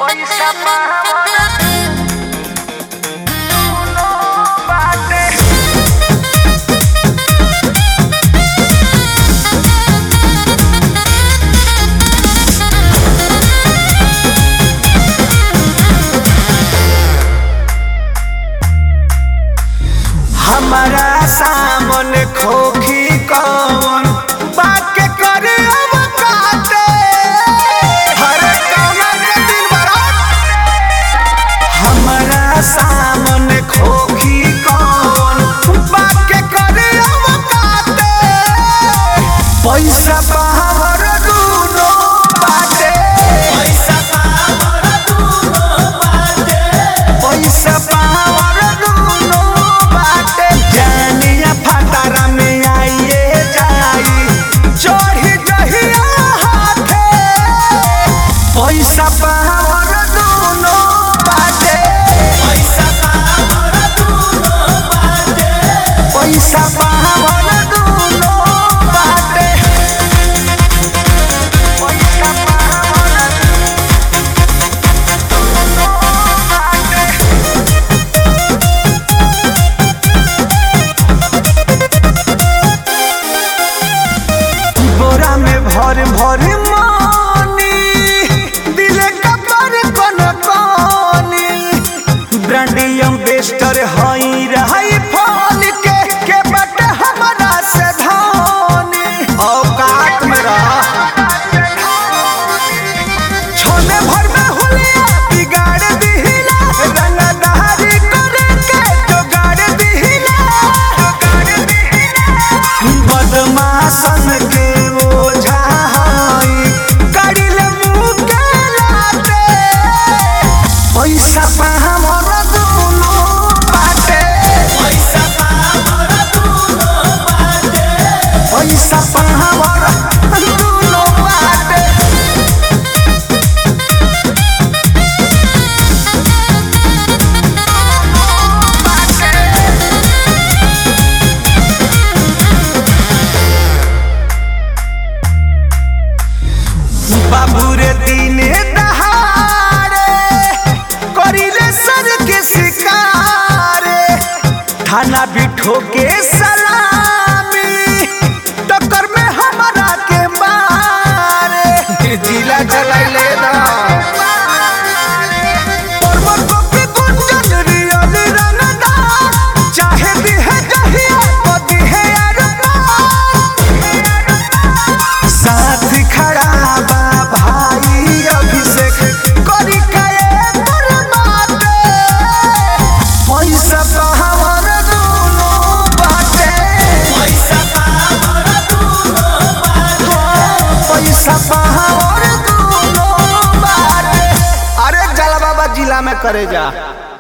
पैसा पावना दुनो बाटे हमारा सामन खोखी कौन बाके करे अब काटे हर कौना के दिन बरात हमारा सामन खोखी कौन बाके करे अब काटे पैसा पावर दूनो बाटे पैसा पावर दूनो बाटे पैसा पावर दूनो बाटे जानिया फटारा में आइए जाई चढ़ी जहिया हाथे पैसा पावर दूनो बाटे पैसा पावर दूनो बाटे पैसा पावर दूनो बाटे पैसा पावना दुनो बाटे बोरा में भर भर मानी दिले कपर कोन कोनी ब्रांडियम बेस्टर हई रही फल के के बट हमरा से धानी औकात में रह छोले भर में हुलिया बिगाड़ दिहिला रंगदारी करे के जोगाड़ दिहिला जोगाड़ दिहिला बदमाशन के ओझा हई करिल मुँह के लाते पैसा पाहमर दुनो बाटे पैसा पाहमर दुनो बाटे पैसा पाहमर दुनो बाटे बाबू रे दिने दहाड़े करिले सर के शिकारे थाना बिठो के सलामी टक्कर में हमारा के मारे जिला चलाइले ना परवर कॉपी गुंजन रियल रंगदा चाहे दिहे जहिया ओ दिहे अरमान साथ खड़ा बा भाई अभिषेक करी काए बरबादे पैसा पावर दुनो बाटे पैसा पावर दुनो बाटे पैसा पावर दुनो बाटे अरे जला बाबा जिला में करे जा